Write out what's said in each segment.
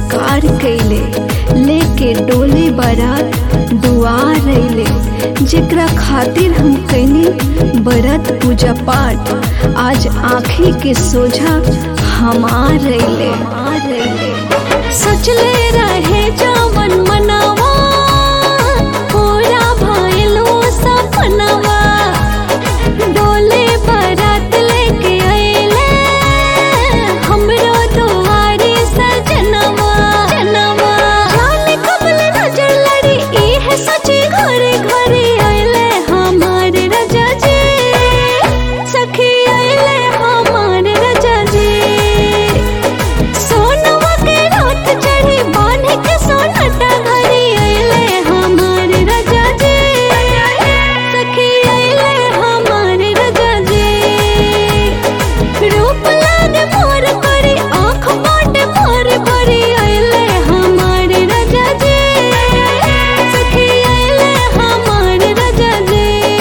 स्वीकार कैले लेके डोले बारात दुआर अइले जेकरा खातिर हम कैनी बरत पूजा पाठ आज आँखी के सोझा हमार अइले सोचले रहे जावन मनावा पूरा भइलो सपनावा डोले बारात लेके अइले हमरो दुआरे सजनवा जनवा जाने कबल नजर लड़ी इहे सची घरे घरे अइले हमारे राजा जी सखी अइले हमारे राजा जी सोनवा के रात चढ़ी बांधे के सोनटा घरी अइले हमारे राजा जी सखी अइले हमारे राजा जी रूप लागे मोर करी आँख बाटे मोर भरी अइले हमारे राजा जी सखी अइले हमारे राजा जी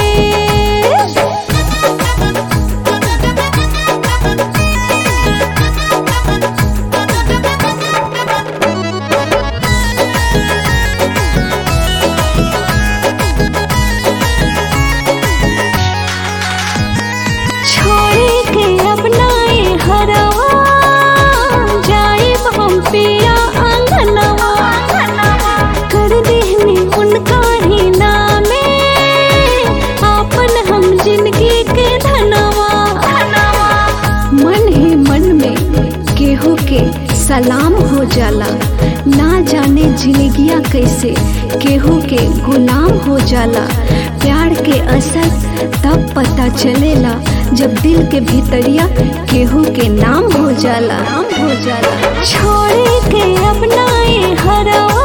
छोड़ी के अपनाए हरवा जाइब हम पिया आंगनवा कर देहनी उनका ही नामे आपन हम जिंदगी के धनवा मन ही मन में केहू के सलाम हो जाला ना जाने जिंदगिया कैसे केहू के गुलाम हो जाला प्यार के असर तब पता चलेला जब दिल के भीतरिया केहू के नाम हो जाला नाम हो जाला छोड़े के अपनाए हरवा